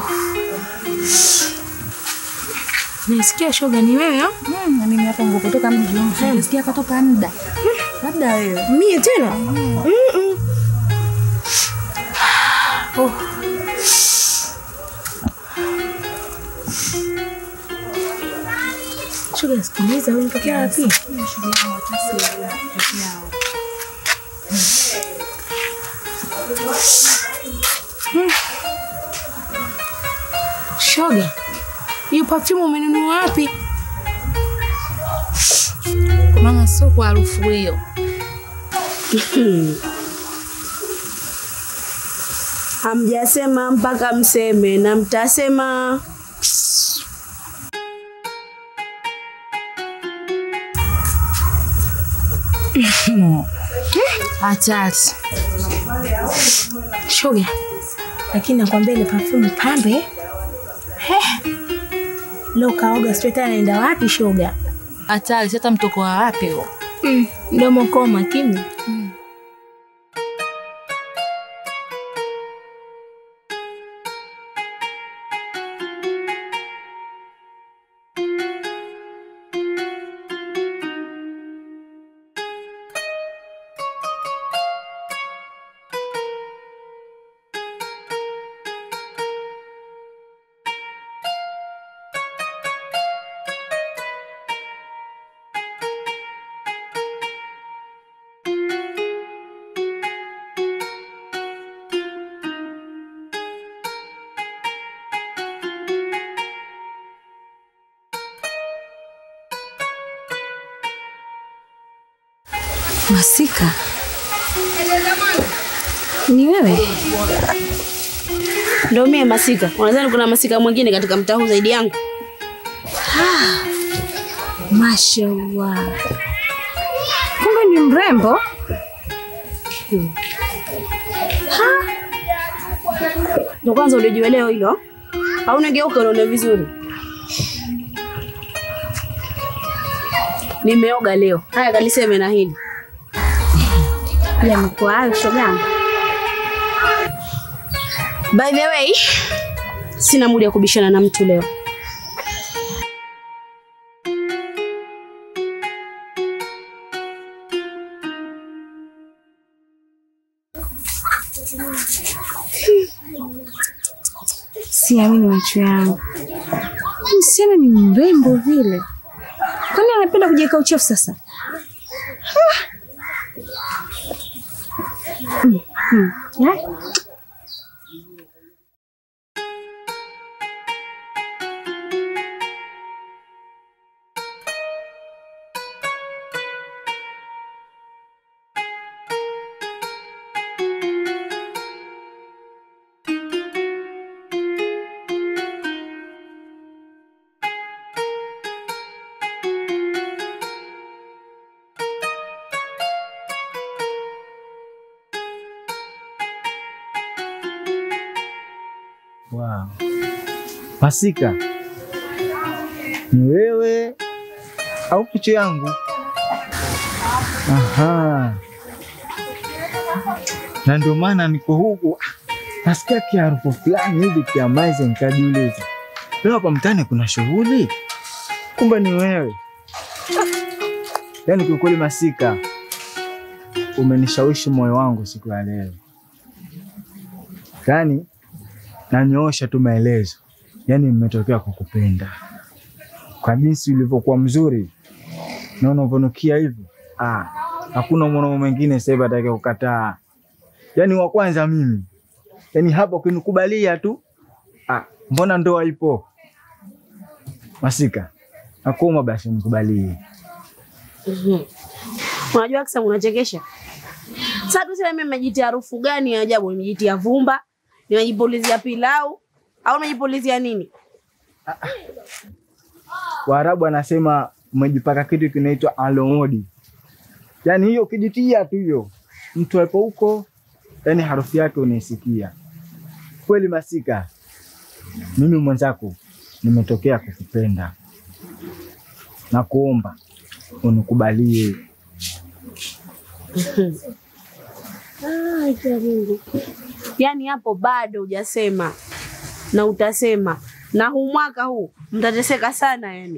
Nisikia shoga ni wewe au?
Mm, na mimi hapa ngokutoka mji wangu. Nasikia katoka muda. Labda wewe.
Mie tena? Mm -mm. Oh. Shoga sikiliza, wewe unatokea wapi? Mm. Shoga, hiyo perfume umenunua wapi?
Maana sio kwa harufu hiyo.
Hamjasema mpaka mseme na mtasema.
Hatari.
Shoga, lakini nakwambia ile perfume pambe. He. Leo kaoga sijui tena naenda wapi shoga?
Hatari, sasa mtoko wa wapi huo?
Mm, mdomo kwa makini.
Masika, ni wewe?
Ndio mie Masika. Unadhani kuna Masika mwingine katika mtaa huu zaidi yangu?
Mashallah, kumbe ni mrembo.
Ndio kwanza ulijua leo hilo? Au unageuka unaona vizuri? Nimeoga leo. Haya kaliseme na hili.
Yamekuwa hayo shogangu.
By the way, sina muda ya kubishana na mtu leo.
Siamini macho yangu. Huyu Msichana ni mrembo vile, kwani anapenda kujiweka uchafu sasa? Ha! Mm, mm. Ya?
Wow. Masika, ni wewe au kicho yangu? Aha. Na ndio maana niko huku nasikia kiharufu fulani hivi kia maji, nikajiuliza leo hapa mtaani kuna shughuli, kumbe ni wewe. Yaani kiukweli, Masika, umenishawishi moyo wangu siku ya leo, yaani nanyoosha tu maelezo, yaani nimetokea kukupenda kwa jinsi ulivyokuwa mzuri na unavyonukia hivyo. Ah, hakuna mwanaume mwingine sasa hivi atakaye kukataa, yaani wa kwanza mimi. Yaani hapa ukinikubalia tu, ah, mbona ndoa ipo? Masika, nakuomba basi nikubalie.
Unajua Aksa, unachekesha. Sasa tuseme mimi nimejitia harufu gani ya ajabu? Nimejitia vumba, nimejipulizia pilau au nimejipulizia nini?
Waarabu anasema umejipaka kitu kinaitwa alomodi, yaani hiyo ukijitia tu hiyo, mtu apo huko, yaani harufu yake unaisikia kweli. Masika, mimi mwenzako nimetokea kukupenda na kuomba unikubalie.
Ah, ya Mungu. Yaani hapo bado hujasema na utasema, na huu mwaka huu mtateseka sana yani.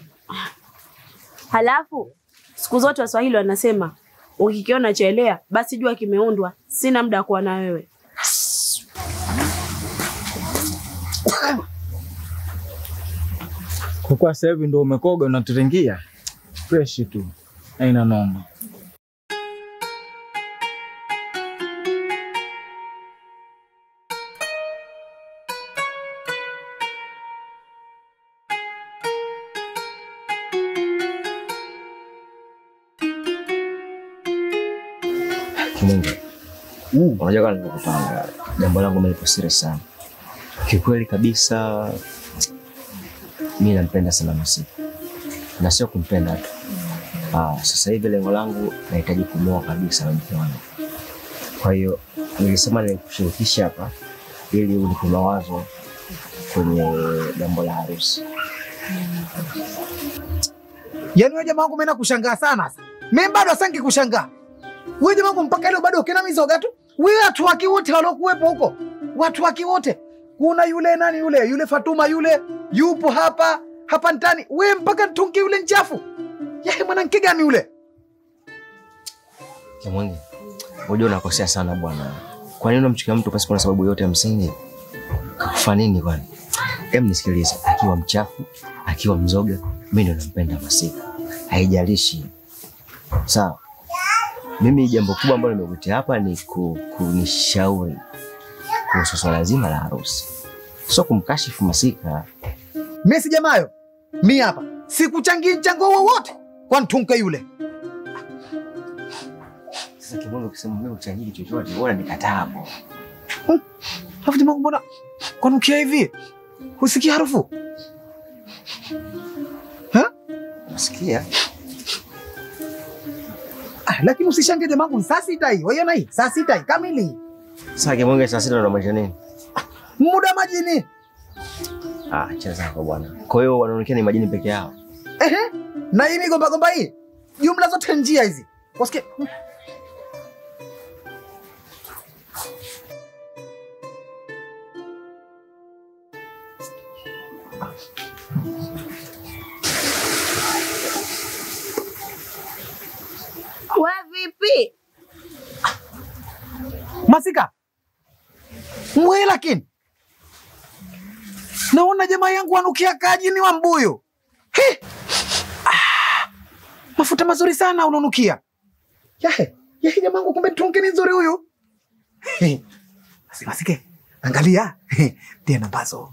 Halafu siku zote Waswahili wanasema ukikiona chelea basi jua kimeundwa. Sina muda wa kuwa na wewe.
Kwa kuwa sasa hivi ndo umekoga unaturingia fresh tu, aina noma.
Kimungu, unajua kama nilivyokupanga, jambo langu mimi lipo serious sana kikweli kabisa. Mi nampenda sana Masika na sio kumpenda tu. Ah, sasa hivi lengo langu nahitaji kumwoa kabisa na mke wangu. Kwa hiyo nilisema nikushirikisha hapa ili unipe mawazo kwenye jambo la harusi.
Yaani wewe jamaa wangu mimi nakushangaa sana sasa. Mimi bado asangi kushangaa. Wewe jamaa wangu mpaka leo bado ukina mizoga tu. Wewe watu waki wote waliokuwepo huko. Watu waki wote. Kuna yule nani yule, yule Fatuma yule yupo hapa hapa ndani. Wewe mpaka tungi yule nchafu. Yeye mwanamke gani yule?
Kimwenge, unajua unakosea sana bwana. Kwa nini unamchukia mtu pasipo na sababu yote ya msingi? Kakufa nini kwani? Hem, nisikilize, akiwa mchafu, akiwa mzoga, mimi ndo nampenda Masika, haijalishi. Sawa, mimi jambo kubwa ambalo nimekutia hapa ni ku, kunishauri kuhusu swala zima la harusi, sio kumkashifu Masika.
Mimi si jamayo. Mimi hapa sikuchangii mchango wowote kwa mtunke yule.
Sasa Kimwenge, ukisema mimi uchangii chochote, wewe unanikataa hapo.
Alafu jamaa wangu mbona kwanukia hivi? Husikii harufu? Ha?
Nasikia.
Ah, lakini usishangie jamaa wangu, saa sita hii. Waiona hii? Saa sita hii kamili.
Sasa Kimwenge, saa sita unamaanisha nini?
Muda majini.
Ah, cheza zako bwana. Kwa hiyo wanaonekana ni majini peke yao.
Ehe. Na hii migomba gomba hii. Jumla zote njia hizi. Wasikie.
We vipi?
Masika. Mwe lakini. Naona jamaa yangu anukia kaji ni wa mbuyu. He! Ah, mafuta mazuri sana unanukia. Yahe, yahe jamaa yangu kumbe tunke ni nzuri huyu. He. Basi Masike, angalia. He, Ndiye nambazo.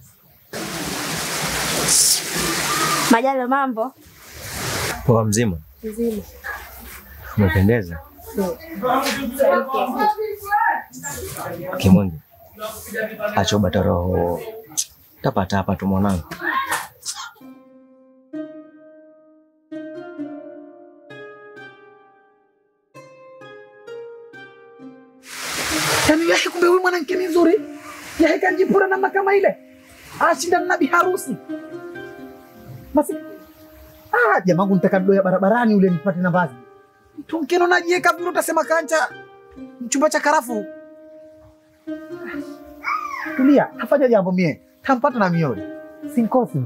Majalo, mambo
Poa mzima,
mzima.
umependeza. Kimwenge, acha ubata roho, tapata hapa tu mwanangu.
Yaani yahe kumbe huyu mwanamke ni nzuri. Yahe kanjipura namna kama ile. Ashinda na biharusi. Basi ah, jamaa wangu nitaka doya barabarani ule nipate nafasi. Tunkeno najieka vile utasema kancha chumba cha karafu. Tulia, hafanya jambo mie. Tampata na miole. Sinkosi.